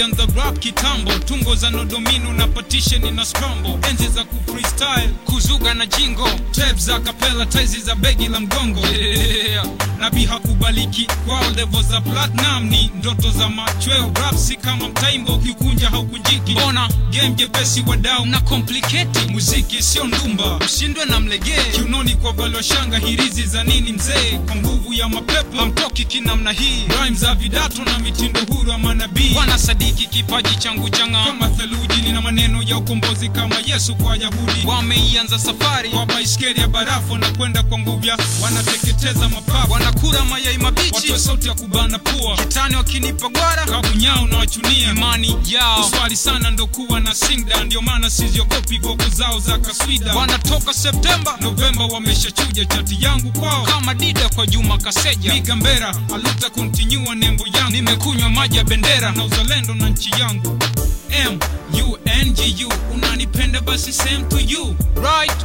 nilianza rap kitambo tungo za nodomino na partition na scramble enzi za ku freestyle kuzuga na jingo tape za kapela taizi za begi la mgongo yeah. nabii hakubaliki kwao level za platinum ni ndoto za machweo rap si kama mtaimbo ukikunja haukunjiki mbona game jepesi wadau na complicate muziki sio ndumba ushindwe na mlegee kiunoni kwa valwa shanga hirizi za nini mzee kwa nguvu ya mapepo hamtoki kinamna hii rhyme za vidato na mitindo huru ya manabii wanasadiki kipaji changu changa kama theluji nina maneno ya ukombozi kama yesu kwa yahudi wameianza safari kwa baiskeli ya barafu na kwenda kwa nguvya wanateketeza mapafu wanakula mayai mabichi watoe sauti ya kubana pua kitani wakinipa gwara kabunyao na wachunia imani yao uswali sana ndo kuwa na singda ndio maana siziogopi voko zao za kaswida wanatoka septemba novemba wameshachuja chati yangu kwao kama dida kwa juma kaseja migambera aluta kontinyua nembo yangu nimekunywa maji ya bendera na uzalendo na nchi yangu m u n g u unanipenda basi same to you right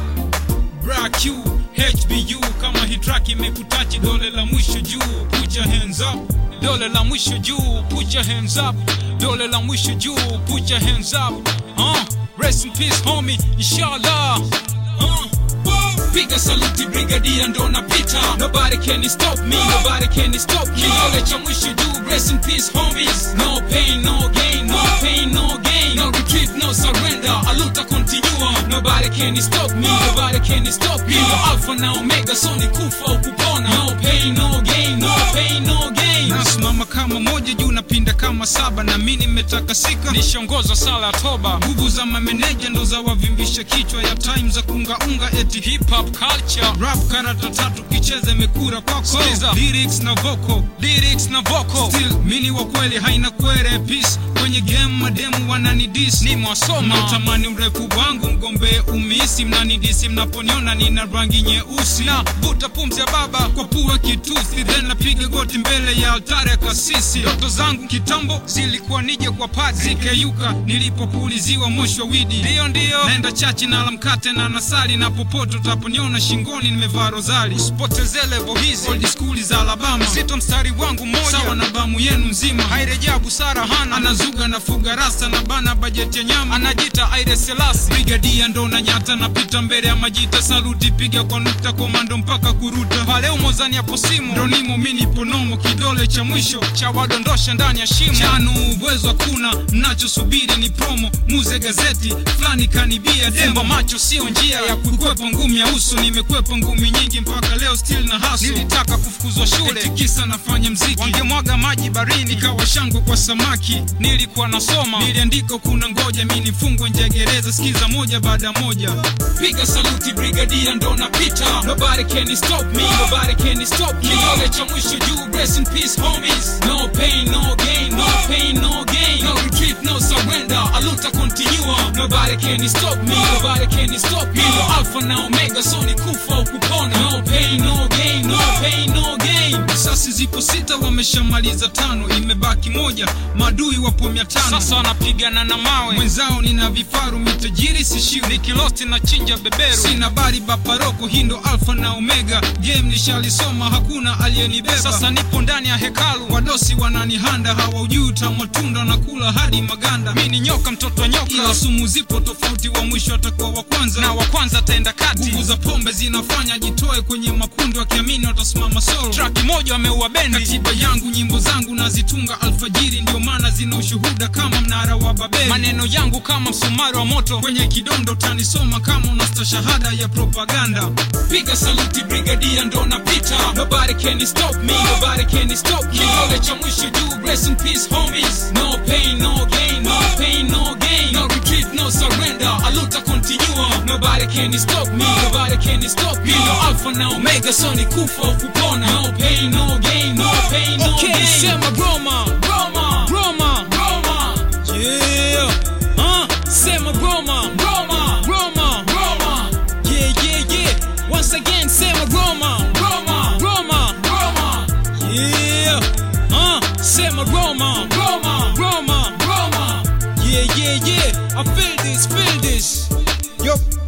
Brack you HBU kama hii track imekutachi dole la mwisho juu put your hands up dole la mwisho juu put your hands up dole la mwisho juu put your hands up uh, rest in peace homie inshallah uh, piga saluti brigadia ndo napita nobody can stop me nobody can stop me kidole cha mwisho juu rest in peace homies no pain no gain no pain no gain no retreat no surrender aluta continua nobody can stop me nobody can stop me no alpha na omega so ni kufa au kupona no pain no gain no pain no gain nasimama kama moja juu napinda kama saba na mimi nimetakasika nishongoza sala ya toba nguvu za mameneja ndo za wavimbisha kichwa ya time za kungaunga eti hip hop culture rap karata tatu kicheze imekura kwako Sikiza, lyrics na vocal lyrics na vocal still mini wa kweli haina kwere peace kwenye game mademu wanani dis ni mwasoma natamani urefu wangu mgombee umisi mnanidisi mnaponiona nina rangi nyeusi na vuta pumzi ya baba kwa pua kitusi then napiga goti mbele ya altari ya kasisi ndoto zangu kitambo zilikuwa nije kwa padi zikeyuka nilipopuliziwa moshi wa widi ndiyo ndiyo naenda chachi na alamkate na nasali na popote utaponiona shingoni nimevaa rozali usipoteze levo hizi old school za alabama zito mstari wangu moja sawa na bamu yenu nzima hairejea busara hana anazuga na fuga rasta na bana bajeti ya nyama anajita aire selasi brigadia ndo na nyata napita mbele ya majita saluti piga kwa nukta komando mpaka kuruta pale umozani hapo simu ndo nimo mini ponomo kidole cha mwisho cha wadondosha ndani ya shimo chanu uwezo hakuna mnachosubiri ni promo muze gazeti fulani kanibia demba macho sio njia ya kukwepa ngumi ya uso nimekwepa ngumi nyingi mpaka leo still na haso nilitaka kufukuzwa shule eti kisa nafanya mziki wangemwaga maji barini kawa shangwe kwa samaki nilikuwa nasoma niliandika kuna ngoja mi nifungwe nje ya gereza sikiza moja baada ya moja piga saluti brigadia ndo napita nobody can stop me nobody can stop me kidole cha mwisho juu rest in peace homies no pain no gain no pain no gain no retreat no surrender aluta continua nobody can stop me nobody can stop me no alpha na omega so ni kufa au kupona no pain no gain no pain no gain sasi zipo sita wameshamaliza tano imebaki moja maadui wapo mia tano sasa wanapigana na mawe mwenzao nina vifaru mitajiri sishiu nikilosti na chinja beberu sina bari baparoko hindo alfa na omega game nishalisoma hakuna aliyenibeba sasa nipo ndani ya hekalu wadosi wananihanda hawaujui utamatunda na kula hadi maganda mi ni nyoka mtoto wa nyoka ila sumu zipo tofauti wa mwisho atakuwa wa kwanza na wa kwanza ataenda kati nguvu za pombe zinafanya jitoe kwenye makundi wakiamini watasimama solo traki moja wameua bendi katiba yangu nyimbo zangu nazitunga alfajiri ndio maana zina ushuhuda kama mnara wa babeli maneno yangu kama msumari wa moto kwenye kidondo utanisoma kama unasta shahada ya propaganda piga saluti brigadia ndo napita nobody can stop me nobody can stop me kidole cha mwisho juu rest in peace homies no pain no gain no pain no gain no retreat no surrender aluta continua nobody can stop me nobody can stop me no alpha na omega so ni kufa au kupona no pain no gain no pain no Okay, gain sema Roma, Roma Roma, Roma yeah. Uh, sema Roma, Roma Roma, Roma yeah, yeah, yeah. Once again, sema Roma, Roma Roma, Roma yeah. Uh, sema Roma, Roma Roma, Roma yeah, yeah, yeah. I feel this, feel this. Yup.